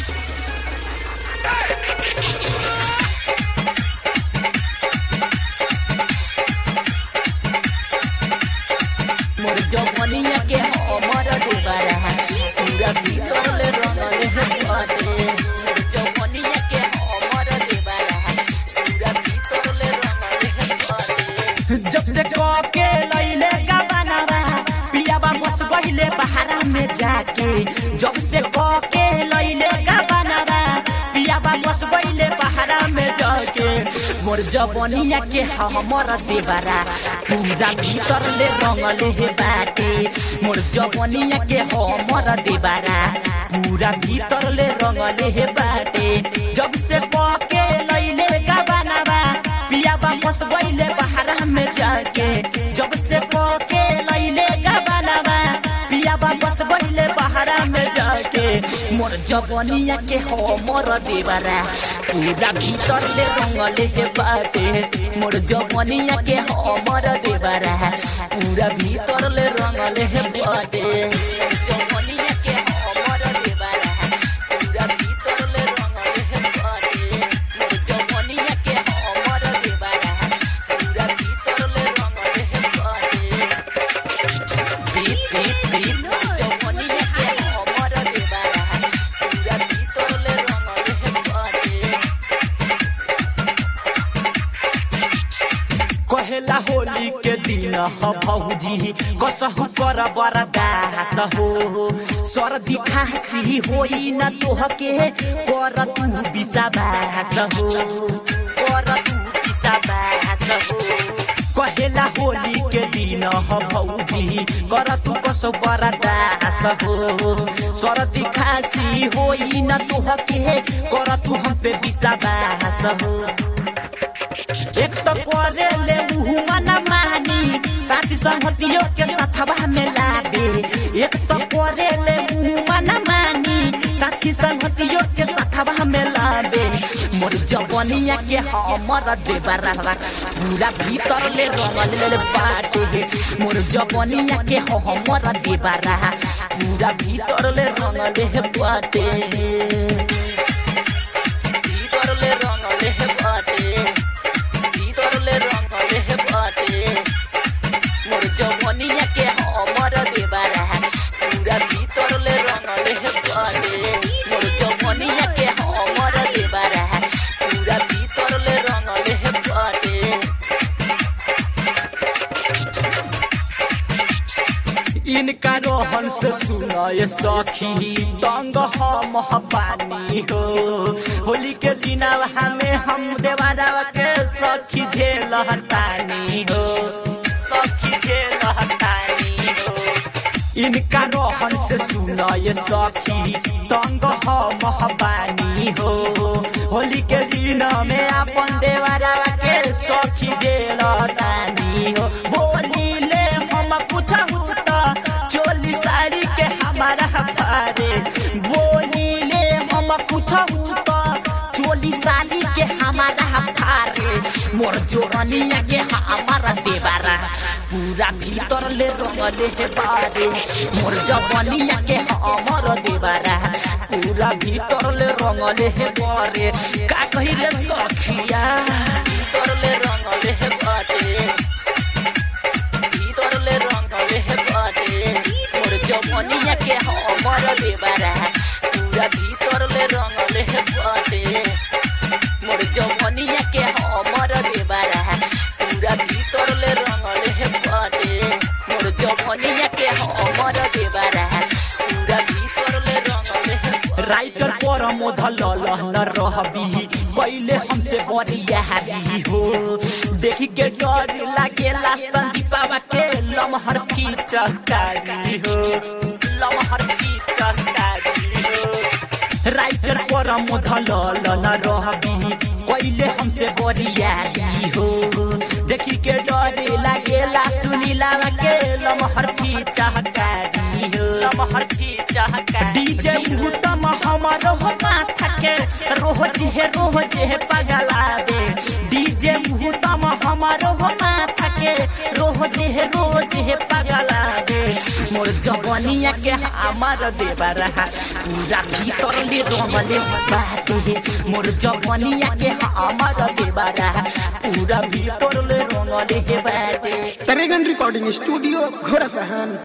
मोर जवनिया के हमर देबारा पूरा भीतर ले रंगले है बाटे मोर जवनिया के हमर देबारा पूरा भीतर ले रंगले है बाटे जब से कह के लइले का बनावा पियाबा मस गइले बहारा में जाके जब से कह के लइले का बनावा पियाबा मस गइले बहारा में जाके मोर जवनिया के हमर देबारा पूरा भीतर ले रंगले हे बाटे मोर जवनिया के हमर देबारा पूरा भीतर ले रंगले हे बाटे जब से कह के लइले का बनावा पियाबा मस गइले बहारा में जाके जब से कह के लइले का बनावा पियाबा मस गइले बहारा में जाके मोर जवनिया के हमर देबारा पूरा भीतर ले रंगले हे बाटे मोर जवनिया के हमर देबारा पूरा भीतर ले रंगले हे बाटे मोर जवनिया के हमर देबारा पूरा भीतर ले रंगले हे बाटे मोर जवनिया के हमर देबारा पूरा भीतर ले रंगले हे बाटे बीत बीत बीत जवनिया के हमर देबारा पूरा भीतर ले रंगले हे बाटे कहेला होली के दिन ह भौजी कसहु कर बरदास हो सर्दी खांसी होई न तोहके कर तू विषाबास हो कर तू विषाबास हो कहेला होली के दिन ह भौजी कर तू कसो बरदास हो सर्दी खांसी होई न तोहके कर तू हम पे विषाबास हो एक तो करे ले मुहुआ न मानी साथी संगतियों के साथवा में लाबे एक तो करे ले मुहुआ न मानी साथी संगतियों के साथवा में लाबे मोर जवनिया के हमर देबरा पूरा भीतर ले रंगल ले बाटे मोर जवनिया के हमर देबरा पूरा भीतर ले रंगल ले बाटे भीतर ले रंगल ले बाटे भीतर ले रंगले हे बाटे मोर जवनिया के हमर देबारा पूरा भीतर ले रंगले हे बाटे मोर जवनिया के हमर देबारा पूरा भीतर ले रंगले हे बाटे इनका रोहन से सुनाए सखी तंग हम पानी हो होली के दिन हमें हम देवारा के सखी झेल हटानी हो सखी झेल हटानी हो इनका रोहन से सुनाए सखी तंग हम पानी हो होली के दिन में अपन देवारा के सखी झेल हटानी हो बोली ले हम कुछ होता चोली साड़ी के हमारा पारे बोली ले हम कुछ होता चोली साड़ी के हमारा पारे मोर जोरनिया के हमारा देवारा पूरा भीतर ले रंगले हे बारे मोर जवनिया के हमर देवारा पूरा भीतर ले रंगले हे बारे का कही रे सखिया भीतर ले रंगले हे बारे भीतर ले रंगले हे बाटे मोर जवनिया के हमर देबारा पूरा भीतर ले रंगले हे बाटे मोर जवनिया के हमर देबारा पूरा भीतर ले रंगले हे बाटे मोर जवनिया के हमर देबारा पूरा भीतर ले रंगले हे राइटर पर मोधल न रहबी कैले हमसे बरिया हारी हो देखी के डर लागेला संदीपावा के लमहर की चकारी हो लमहर की चकारी हो राइटर पर मोधल न रहबी कैले हमसे बरिया हो देखी के डर लागेला सुनीला के लमहर की चकारी हो लमहर की चकारी डीजे भूतम हमर हो माथा के रोज हे रोज हे पगला दे डीजे भूतम हमर हो माथा के रोज हे रोज हे पगला दे मोर जवनिया के हमार देवरा पूरा भीतर ले रंगले बाटे मोर जवनिया के हमार देवरा पूरा भीतर ले रंगले बाटे तरेगन रिकॉर्डिंग स्टूडियो घोड़ा सहन